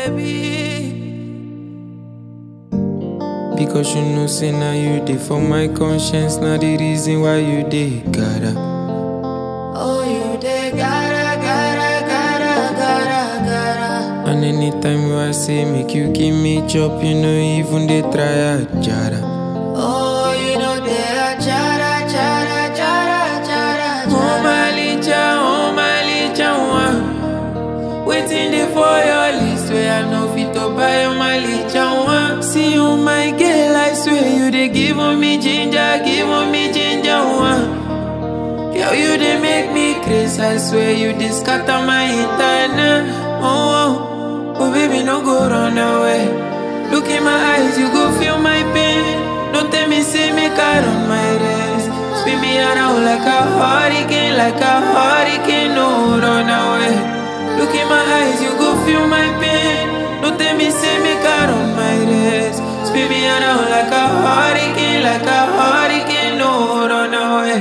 baby. Because you know, say now you dey for my conscience, now the reason why you dey gotta. Oh, you dey gotta, gotta, gotta, gotta, gotta. And anytime you I say make you give me chop, you know even they try a jara. Oh, you know they are chara, chara, chara, chara, Oh chara. my licha, oh my licha, one. Waiting there for your list where I know fit to buy oh my licha, one. See you, my girl, I swear you they give on me ginger, give on me ginger, one. Girl, you they make me crazy, I swear you they scatter my entire oh, oh, oh, baby, no go run away. Look in my eyes, you go feel my pain. Don't tell me, say me car on my race. Spin me around like a hurricane, like a hurricane, no run away. Look in my eyes, you go feel my pain. Don't tell me, say me car on my race. Spin me around like a hurricane, like a hurricane, no run away.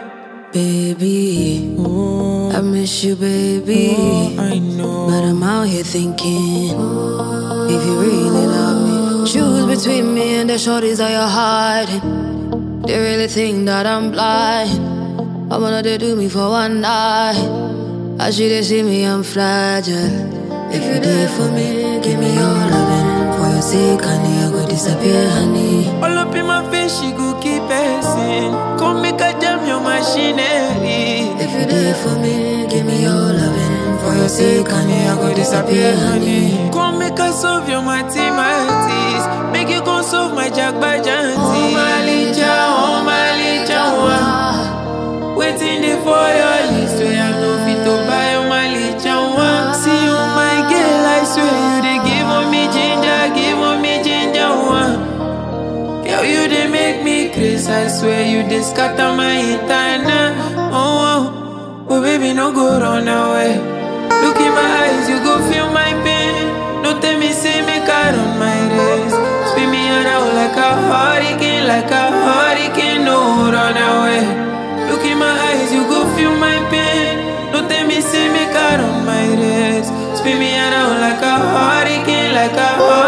Baby, Oh, I miss you, baby. oh, I know. But I'm out here thinking, if you really love me, choose between me and the shorties that you're hiding. They really think that I'm blind. I wanna they do me for one night. I should they see me, I'm fragile. If you there for me, give me your loving. For your sake, honey, I go disappear, honey. All up in my face, she go keep passing. Come make a jam your machinery. If you there for me, give me your loving. For your sake, honey, I go disappear, honey. Come make us solve your mathematics. Make you go solve my jack by janty. Oh, my licha, oh my licha, one. Waiting there for your list where I know fit to buy oh my licha, one. See you, my girl, I swear you they give on me ginger, give on me ginger, one. Girl, you they make me crazy, I swear you they scatter my entire oh, oh, oh, baby, no go run away. Look in my eyes, you go feel my pain. Don't tell me, say me car on my race. Spin me around like a hurricane, like a hurricane, no run away. Look in my eyes, you go feel my pain. Don't tell me, say me car on my race. Spin me around like a hurricane, like a hurricane.